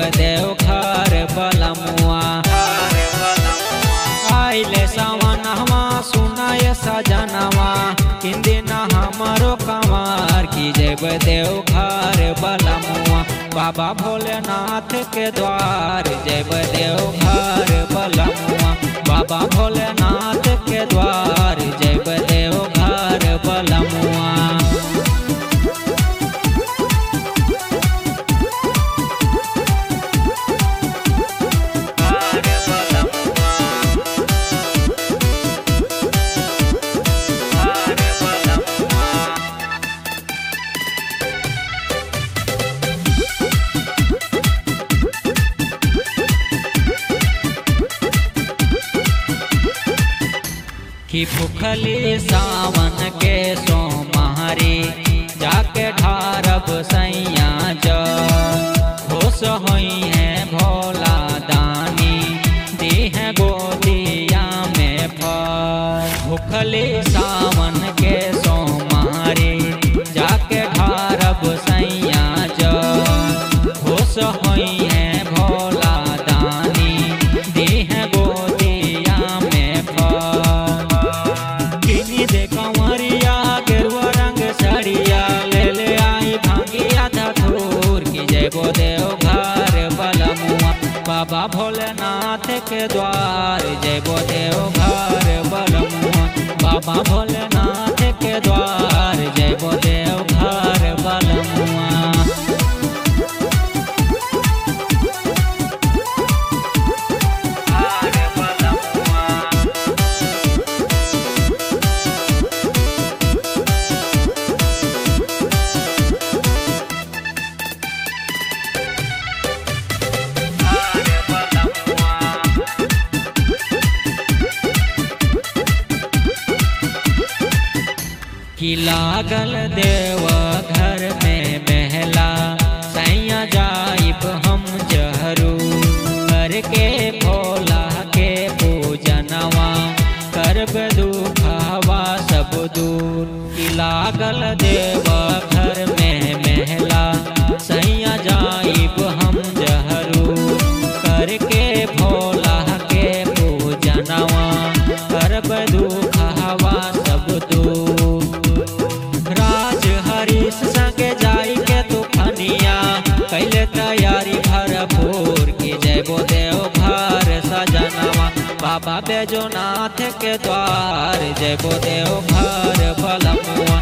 देव घर बलमुआ आइले सवनवा सुनाय सजनवा किंदिन हमरो कमार की जब देव घर बलमुआ बाबा भोलेनाथ के द्वार जब देव घर बलमुआ बाबा भोलेनाथ के द्वार जब देव घर बलमुआ कि भूखली सावन के सोमारी जाके ढारब सैया जा खुश होई है भोला दानी दी है गोदिया में फल भूखली सावन के सोमारी जाके ढारब सैया जा खुश होई है भोला दानी दी है गोदिया में फल किनी दे कंवरिया गेरुआ रंग साड़िया ले ले आई भांगिया धतूर की जय गो देव घर बलमुआ बाबा भोलेनाथ के द्वार जय गो देव घर बलमुआ बाबा भोलेनाथ के द्वार जय गो देव घर बलमुआ कि लागल देव घर में महला सैया जाइब हम जहरू करके भोला के पूजनवा करब दुखवा सब दूर कि लागल देव घर में महला सैया जाइब हम जहरू करके भोला के पूजनवा करब दुखवा सब दूर राज हरीश संगे जाई के तूफानिया कैले तैयारी भरपूर की जय बो देव घर सजनवा बाबा बैजोनाथ के द्वार जय बो देव घर बलमुआ